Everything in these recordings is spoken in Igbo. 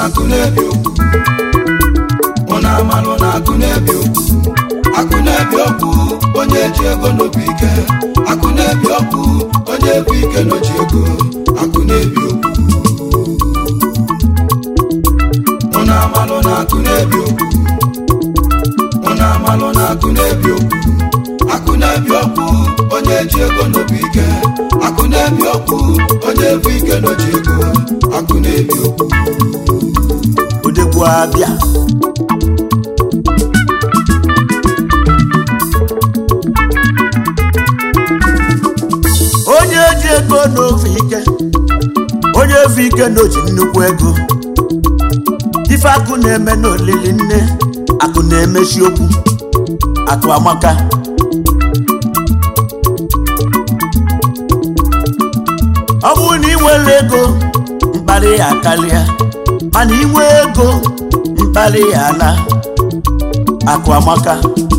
akụ na-ebi okwu ụna amalụ na akụ na-ebi okwu akụ na-ebi okwu onye ji ego n'obi ike akụ na-ebi okwu onye bụ ike n'oji ego akụ na-ebi okwu ụna amalụ na akụ na-ebi okwu ụna amalụ na akụ na-ebi okwu akụ na-ebi okwu onye ji ego n'obi ike akụ na-ebi okwu onye bụ ike n'oji ego akụ na-ebi okwu odegwu abịa onye ji ego n'ofe ike onye ofe ike n'oji nnukwu ego ife akụ na-eme n'olili nne akụ na-emechi okwu akụ amaka ọ bụrụ na ị nwere ego mkparị ya akarịa mana inwe ego mkparị ya ala akụ amaka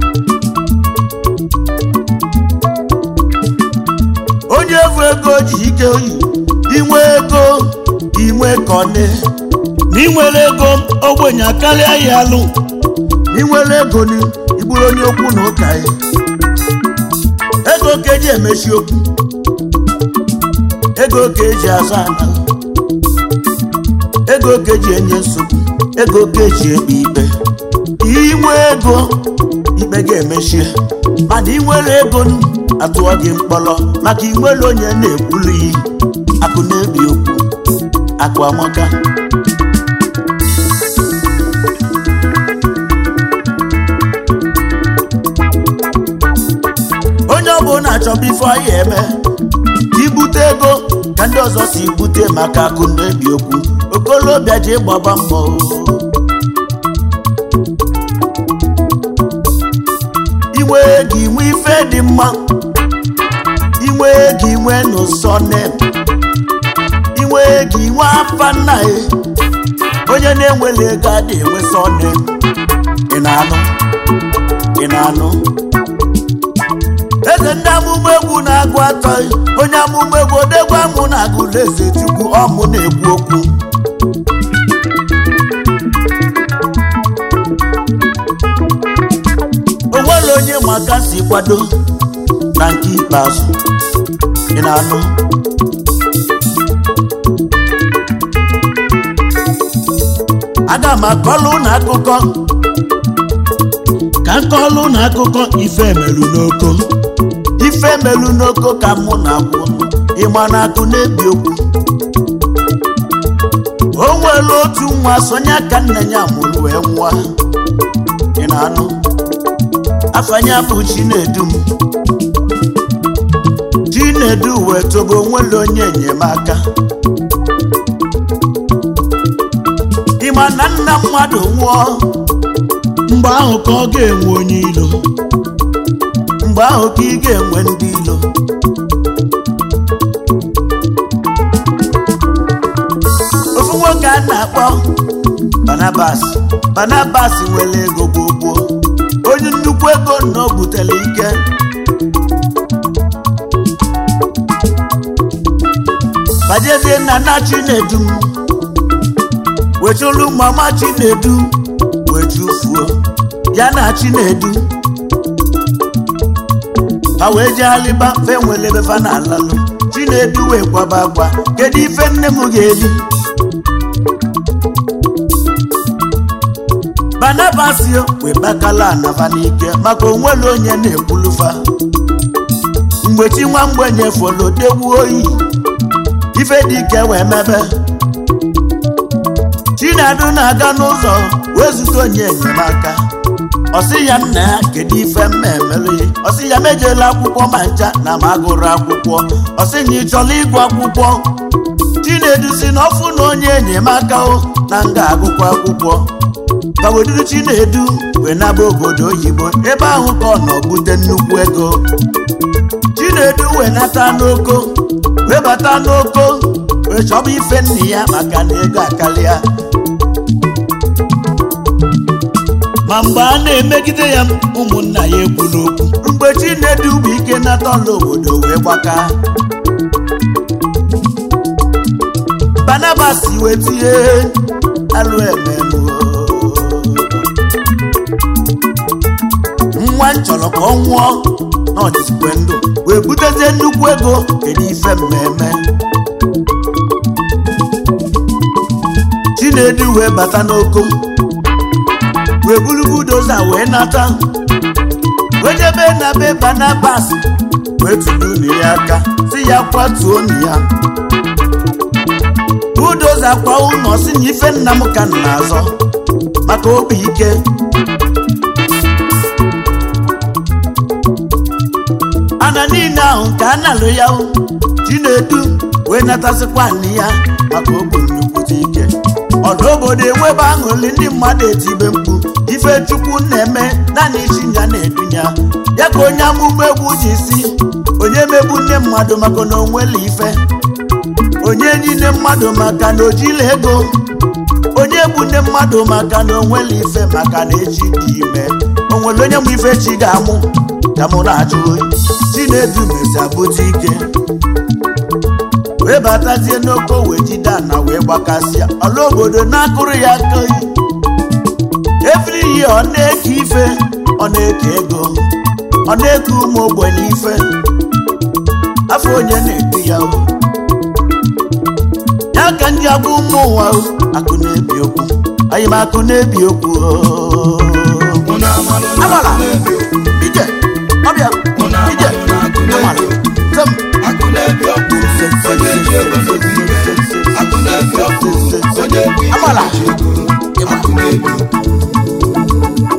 onye bụ ego ji ike oyi inwe ego inwe kọne na inwere ego ogbenye akarịa ya alụ na inwere ego ni igburu onye okwu na ụka ya ego ka eji emechi okwu ego ka eji azụ ana ego ka eji enye nsogbu ego ka eji ekpe ikpe inwe ego ikpe ga-emechie mana inwere ego nu, atụọ gị mkpọrọ maka inwere onye na-ekwulu iyi akụ na-ebi okwu akụ amaka onye ọbụla achọba ife ọhịa eme ibute ego ka ndị ọzọ si bute maka akụ na-ebi okwu okolobịa ji gbaba mbọ inwe ego inwe ife dị mma inwe ego inwe n'ụsọ nem inwe ego inwe afa nna ya onye na-enwere ego adị enwe sọ nem ị na-anụ ị na-anụ eze ndị amụma egwu na-agụ atọ onye amụma egwu odegwu amụ na-agụla eze chukwu ọmụ na-ekwu okwu o nwere onye maka si kwado na nke ikpeazụ ị na-anụ aga m akọlụ na akụkọ ka nkọlụ na akụkọ ife melu n'oko ife melu n'oko ka mụ na-agwụ ịma na akụ na-ebi okwu o nwere otu nwa sonye aka nna ya mụrụ wee nwa ị na-anụ afanya bụ chinedum chinedu wee tobo onwere onye enyemaka ịma na nna mmadụ nwụọ mgbe ahụ ka ọ ga-enwe onye ilo mgbe ahụ ka ị ga-enwe ndị ilo ofu nwoke a na-akpọ Barnabas Barnabas nwere ego gbogbo onye nnukwu ego na o butere ike bajezie nna nna Chinedu wechulu mama Chinedu wechufuo ya na Chinedu ha wee jee alịba fe nwere ebe fa na-alalụ Chinedu wee kwaba agwa kedu ife nne m ga-eri Barnabasio wee bakala anaba n'ike maka onwere onye na-ekwulufa mgbe chi nwa mgbenye folo degbu oyi ife dị ike wee mebe Chinedu na-aga n'ụzọ wee zute onye enyemaka ọ sị ya nna ya kedu ife mma emere ya ọ sị ya mejela akwụkwọ ma ncha na ma agụrụ akwụkwọ ọ sị na ị chọrọ ịgụ akwụkwọ Chinedu si na ọfụ na onye enyemaka o na nga agụkwa akwụkwọ kaweduru Chinedu wee naba obodo oyibo ebe ahụ ka ọ nọ bute nnukwu ego Chinedu wee nata n'oko wee bata n'oko wee chọba ife nna ya maka na ego akarịa ma mgbe a na-emegide ya ụmụnna ya ekwu n'okwu mgbe Chinedu bụ ike nata ọla obodo wee gbaka Barnabas wee tie alụ ememu nwa m chọrọ ka ọ nwụọ n'ọdịsikwe ndụ wee butezie nnukwu ego kedu ife mmemme chinedu wee bata n'oko wee buru budoza wee nata wee jebe na be banabas wee tụrụ unu ya aka si ya kwatuo unu ya budoza kwa ụlọ si na ife nna m ka m na-azọ maka obi ike ana niile ahụ nke a na-alụ ya hụ, chinedu wee natasịkwa nne ya maka obu nnukwute ike ọdụ obodo enwebe aṅụrị ndị mmadụ etibe mkpu ife chukwu na-eme naanị isi ya na-edunya ya ka onye amụma egwu ji si onye megbu nne mmadụ maka na onwela ife onye ji nne mmadụ maka na ojila ego onye bụ nne mmadụ maka na onwela ife maka na echi dị ime onwere onye mụ ife chi ga-amụ ka mụ na-ajụ chinedu mesi abụta ike wee batazie n'oko wee jide ana wee gbakasịa ọla obodo na-akụrụ ya aka oyi every year ọ na-eke ife ọ na-eke ego ọ na-eke ụmụ ogbenye ife afọ onye na-edu ya o ya ka ndị agwa ụmụ ụwa o akụ na-ebi okwu anyị m akụ na-ebi okwu o. Unu amalụ na Amala. akụ na-ebi okwu. ije ọbịa Unu ije amalụ na akụ amala na-ebi okwu. tem Akụ na-ebi okwu. Onye ji ego n'obi ike. Akụ na-ebi okwu. Onye bụ ike Amala. ji ego. Akụ na-ebi okwu.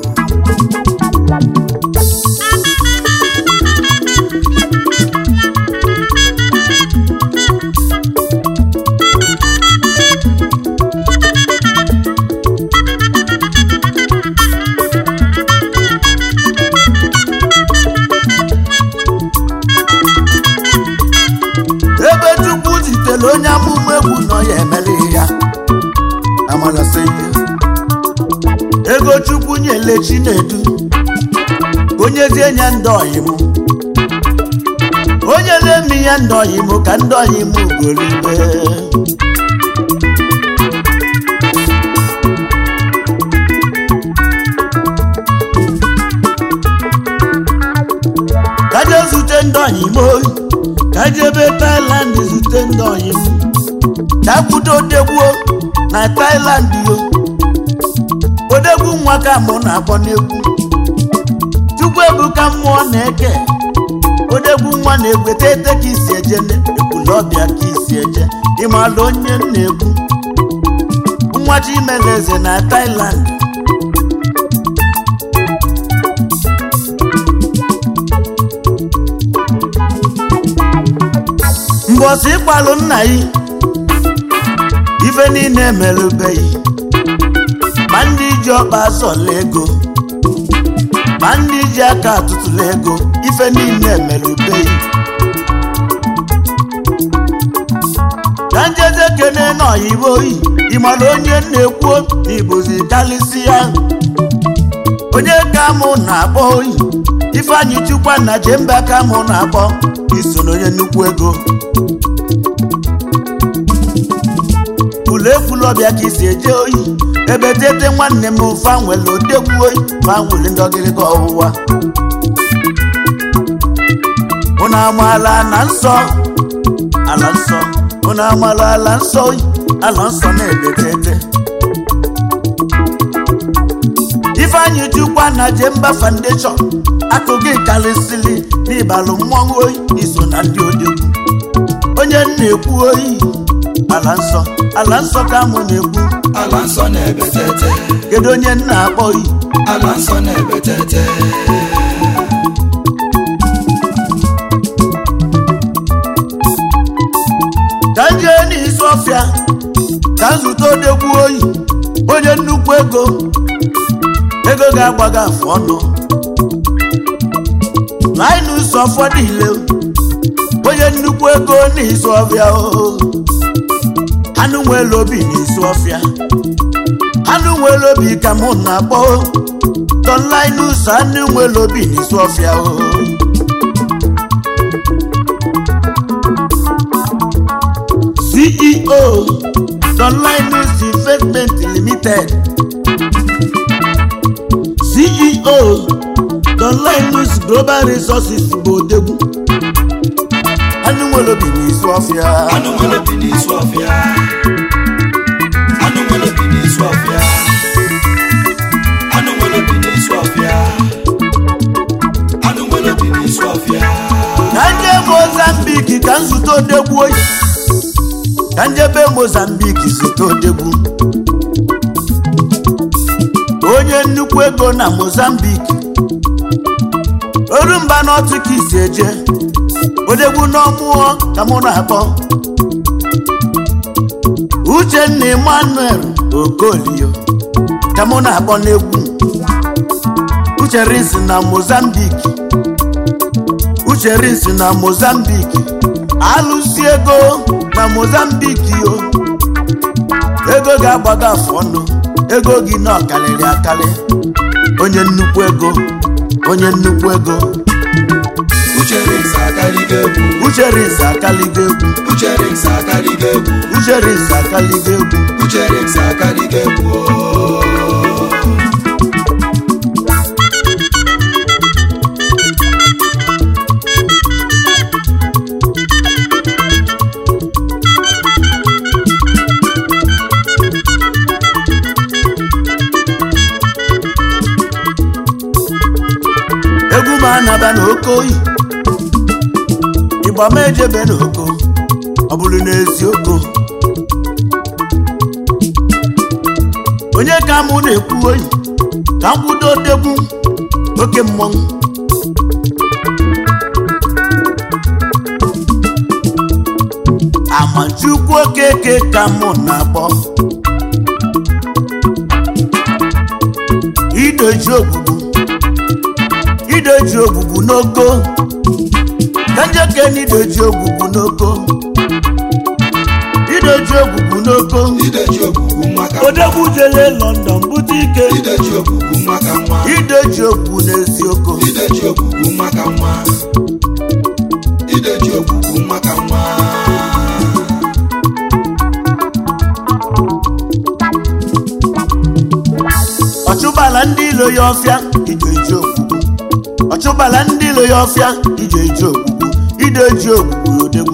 ebe chukwu zitere onye amụma egwu nọ ya emere ya amala sị ya ego chukwu nyele chinedu onye zie nya ndị ọyị m onye na-eme ya ndị ọyị m ka ndị ọyị m golibe ka je zute ndị ọyị m oyi ka jebe Thailand zute ndị ọyị m ka kwudo odegbuo na Thailand yo odegwu nwa ka mụ na-akpọ n'egwu chukwu ebuka mmụọ na-eke odegwu nwa na-egweta ete ka isi eje ekwulọbịa ka isi eje ịmalụ onye m na-egwu nwa chimeleze na Thailand mbọsị ịkpalụ nna yi ife niile emerubeghị ma ndị ji ọkpa asọla ego ma ndị ji aka atụtụla ego ife niile emerubeghị ka njeze kene n'oyibo yi ịmara onye na-ekwu n'igbozi kalịsị ya onye ka mụ na-akpọ oyi ifeanyị chukwa na jembe ka mụ na-akpọ iso n'onye nnukwu ego ụlọ ekwulọbịa ka isi eje oyi ebe tete nwanne m fanwele odegwu oyi fanwele ndọgịrịga ọwụwa unu amaala na nsọ ala nsọ unu amaala ala nsọ oyi ala nsọ na-ebe tete ifeanyị chukwa na jemba foundation akụkụ karịsịrị n'ịbalụ mmọnwụ oyi iso na ndị odegwu onye m na-ekwu oyi ala nsọ ala nsọ ka mụ na-ekwu Ala nsọ na-ebe tete. kedu onye m na-akpọ oyi Ala nsọ na-ebe tete. ka m jee n'isi ọfịa ka m zụta odegwu oyi onye nnukwu ego ego ga-agbaga afụ ọnụ naanị ụzọ ụfọdụ ile onye nnukwu ego n'isi ọfịa o anụ nwere obi n'isi ọfịa anụ nwere obi ka mụ na-akpọ tonlinus anụ nwere obi n'isi ọfịa o ceo tonlinus investment limited ceo donlinus global resources bụ odegwu anụ nwere obi n'isi ọfịa anụ nwere bi n'isi ọfịa anụ nwere bi n'isi ọfịa anụ nwere bi n'isi ọfịa anụ nwere bi n'isi ọfịa ka nje mozambik ka nzute odegwu oyi ka njebe mozambik zute odegwu onye nnukwu ego na mozambik oru mba n'otu ka isi eje odegwu n'ọmụọ ka mụ na-akpọ uchenna emmanuel okolio ka mụ na-akpọ n'egwu uche rins na mozambik uche rins na mozambik alụsi ego na mozambik yo ego ga-agbago afọ ọnụ ego gị na ọkalịrị akali onye nnukwu ego onye nnukwu ego uche rins akaligo egwu uche rins akaligo egwu uche rins akaligo egwu uche rins akaligo egwu uche rins akaligo egwu ooo. egwu ma anaba n'oke oyi ịgba ma ejebe n'oko ọ bụrụ n'eziokwu onye ka mụ na-ekwu oyi ka m kwudo degwu oke mmọnwụ amachukwu okeke ka mụ na-akpọ idoji ogbugbu idoji ogbugbu n'oko ka njeke na idoji ogbugbu n'oko idoji ogbugbu n'oko ideji ogbugbu nwa ka nwa odegwu jele london bute ike ideji ogbugbu nwa ka nwa idoji ogbugbu n'eziokwu ideji ogbugbu nwa ka nwa ideji ogbugbu nwa ka nwa ọchụbala ndị ilo ya ọfịa ije eji ogbugbu ọchụbala ndị ilo ya ọfịa ije eji ogbugbu ide eji ogbugbu odegwu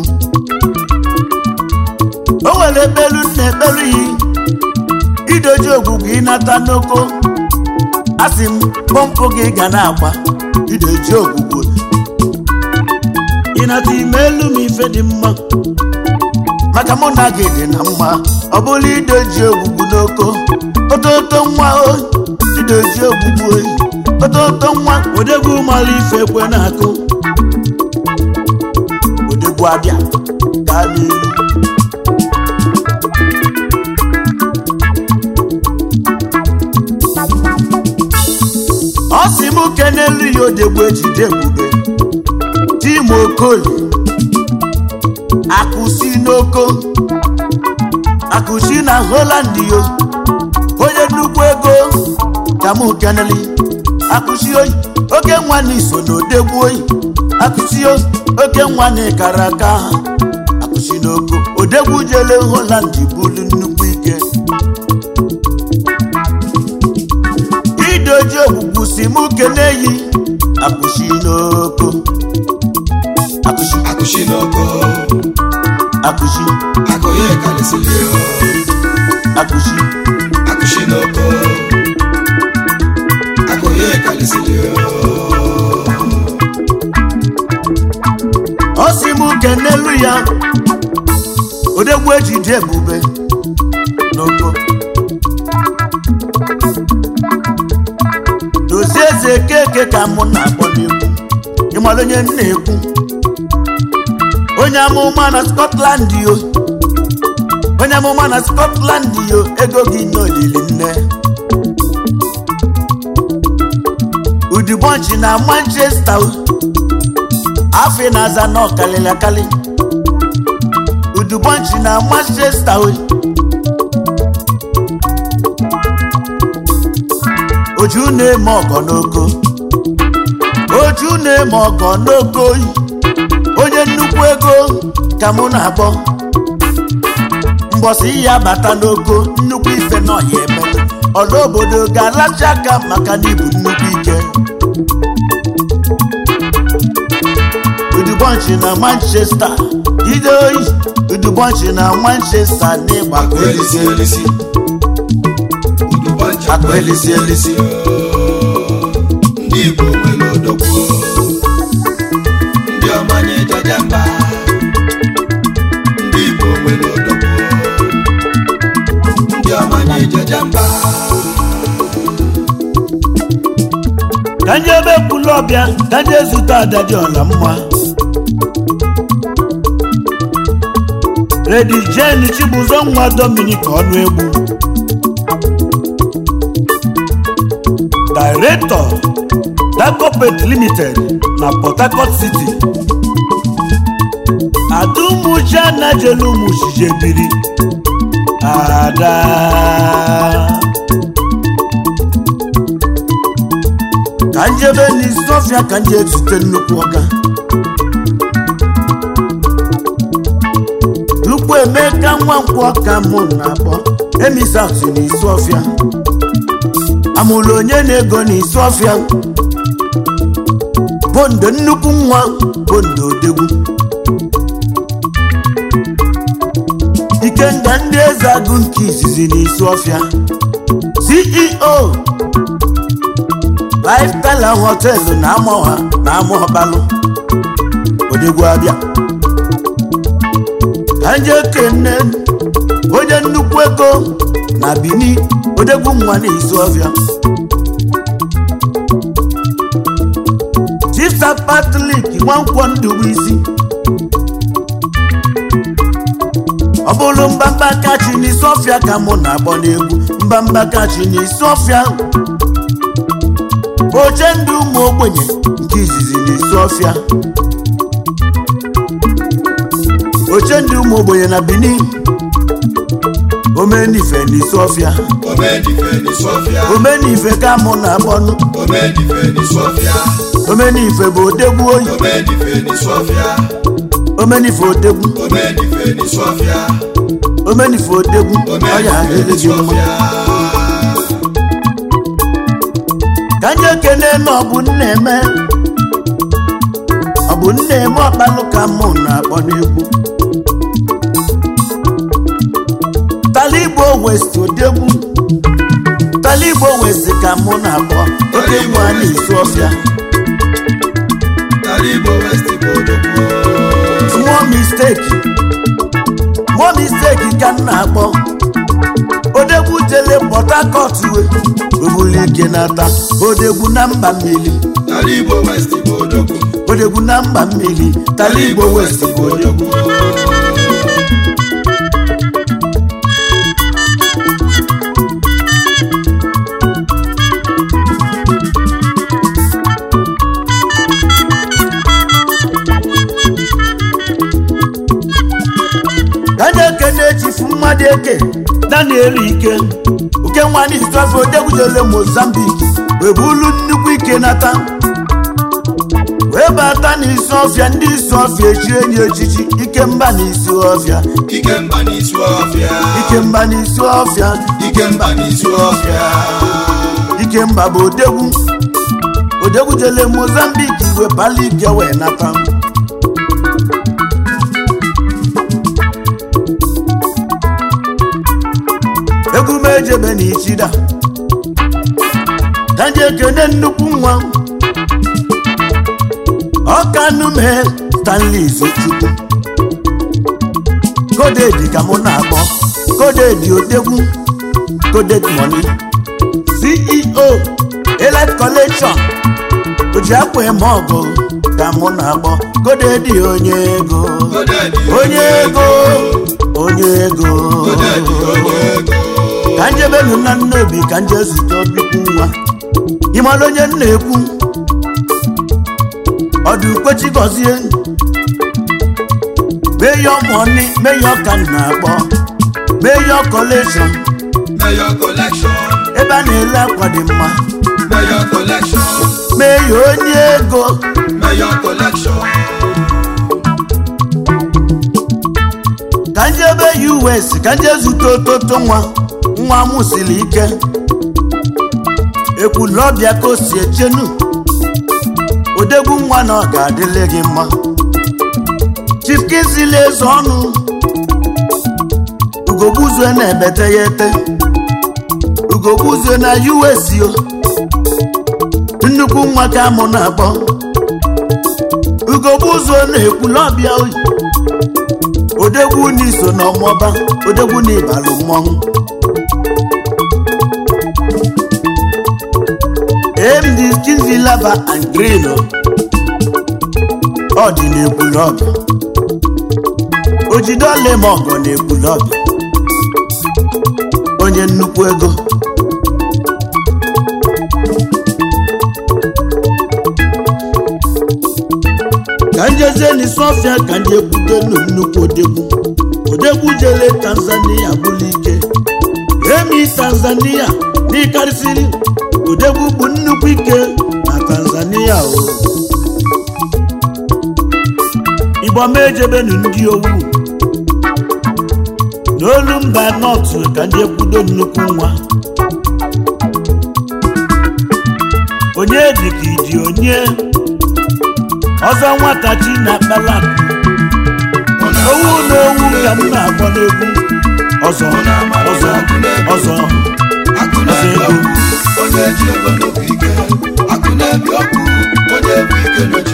o nwere ekpelu nna ekpelu yi idoji ogbugbu ịnata n'oko asị m pọmpụ gị ga na-agba idoji ogbugbu ịnata ime elu m ife dị mma maka mụ na gị dị na mma ọ bụrụ idoji ogbugbu n'oko ototo nwa o idoji ogbugbu oyi ototo nwa odegwu mara ife ekwe na-akụ odegwu abịa gaa n'ilu ọ sị m kenelu ya odegwu ejide ebube tim okoli akụsi n'oko akụsi na holand yo onye nnukwu ego ka mụ keneli akụsi oyi oke nwa na iso na odegwu oyi akụsi oyi oke nwa na ịkara aka ha akụsi n'oko odegwu jele holand bulu nnukwu ike idoji ogbugbu si mụ keneyi akụsi n'oko akụsi akụshi n'oko akụsi akụ ya ekarịsịrị o akụsi akụshi n'oko akụ ya ekarịsịrị o ọ sị m kenelu ya odegwu ejide ebube n'oko dozie eze keke ka mụ na-akpọ n'egwu ịmara onye m na-ekwu onye amụma na scotland yo onye amụma na scotland yo ego gị n'olili nne udibọnchi na manchester o. afọ na-aza na ọkalịlị akali udubọnchi na manchester o. oju na-eme ọgọ n'oko oju na-eme ọgọ n'oko oyi onye nnukwu ego ka mụ na-akpọ mbọsị ihe abata n'oko nnukwu ife nọ ya eme ọla obodo ga-alacha aka maka na ibu nnukwu ike udubọnchi na manchester ide oyi udubọnchi na manchester n'ịgba akụ elisi elisi udubọnchi akụ elisi elisi ndị igbo nwere odogwu ndị ọmanye jaja mba ndị igbo nwere odogwu ndị ọmanye jaja mba ka nje ebe kwulu ọbịa ka nje zute ada dị ọla mma redi jen chibụzọ nwa dominik ọnụ egwu director dacopet limited na port harcourt city adumucha najelumuchije biri ada ka njebe n'isi ọfịa ka nje ezute nnukwu ọga tupu emeka nwa nkwọ ka mụ na-akpọ emisatụ n'isi ọfịa amụrụ onye na-ego n'isi ọfịa bondo nnukwu nwa bondo odegwu ikenga ndị eze agụ nke izizi n'isi ọfịa ceo lifestyle họteelụ na amọha na amọbalụ odegwu abịa ka nje kenne onye nnukwu ego na bini odegwu nwa n'isi ọfịa chisa patlik nwankwọ ndụbụ isi ọ bụrụ mbamba kachi n'isi ọfịa ka mụ na-agbọ n'egwu mbamba kachi n'isi ọfịa oche ndị ụmụ ogbenye nke izizi n'isi ọfịa oche ndị ụmụ ogbenye na benin omenife n'isi ọfịa omedife n'isọfịa omenife ka mụ na-akpọnụ omedife n'isọfịa omenife bụ odegwu oyi omedife n'isọfịa omenife odegwu omedife n'isọfịa omenife odegwu ọya adịghị gị mma ka nye ekene na ọ bụ nna eme ọ bụ nna eme ọkpalụ ka mụ na-akpọ n'egwu taligbo west odegwu taligbo west ka mụ na-akpọ oke nwa n'isi ọfịa Tala Igbo West bụ odogwu mụọ misteki mụọ misteki ka m na-akpọ odegwu jele port harcourt we obulu ike nata odegwu na mba mmiri Tala Igbo West bụ odogwu odegwu na mba mmiri tala igbo west bụ odegwu kanye ekene echifu mmadụ eke daniel ike oke nwanne izuofe odegwujele mozambik wee bulu nnukwu ike nata wee bata n'isi ọfịa ndị isi ọfịa echi enyi echichi ike mba n'isi ọfịa Ikemba n'isi ọfịa ike mba n'isi ọfịa Ikemba n'isi ọfịa ike mba bụ odegwu odegwu jele mozambik wee pali ike wee nata egwu m ejebe na ichida daji ekene nnukwu nwa ọkanume stanley zochukwu kodedi ka mụ na-akpọ kodedi odegwu kodedi money ceo elite collection oji akwa eme ọgụ ka mụ na-akpọ kodedi onye ego Godedi onye ego onye ego Godedi onye ego ka njebenu na nnobi ka nje zute obikwu nwa ịmara onye m na-ekwu ọdụ ukwechi gọzie meyo mọni meyo ka m na-akpọ meyo collection Mayor collection ebe a na-ele akwa dị mma Mayor collection meyo onye ego Mayor collection ka njebe us ka nje zute ototo nwa nwa m siri ike ekwulọbịa ka o si echenu odegwu nwa na ọ ga-adịle gị mma chifkizili eze ọnụ ugogbuzue na-ebete ya ete ugogbuzue na usio nnukwu nwa ka mụ na-akpọ ugogbuzue na-ekwulọbịa oyi odegwu n'iso na ọmọba odegwu na ịbalụ mmọnwụ md kinzilaba and green ọ dị n'ekwulọbịa ojidole ma ọgọ n'ekwulọbịa onye nnukwu ego ka njeze n'isofia ka ndị ekwutelu nnukwu odegwu odegwu jele tanzania bụlụ ike emi tanzania n'ịkarịsịrị odegwu bụ nnukwu ike na tanzania o igbo ma ejebenu ndị owu n'olu mba nọtụ ka ndị ekwudo nnukwu nwa onye dịka iji onye ọzọ nwatachi na kpala owu na owu ka m na-agba n'egwu ọzọ ọzọ ọzọ akụ na-ebi ọkụ onye ji ego n'obi ike akụ na-ebi ọkụ onye bụ ike n'ochi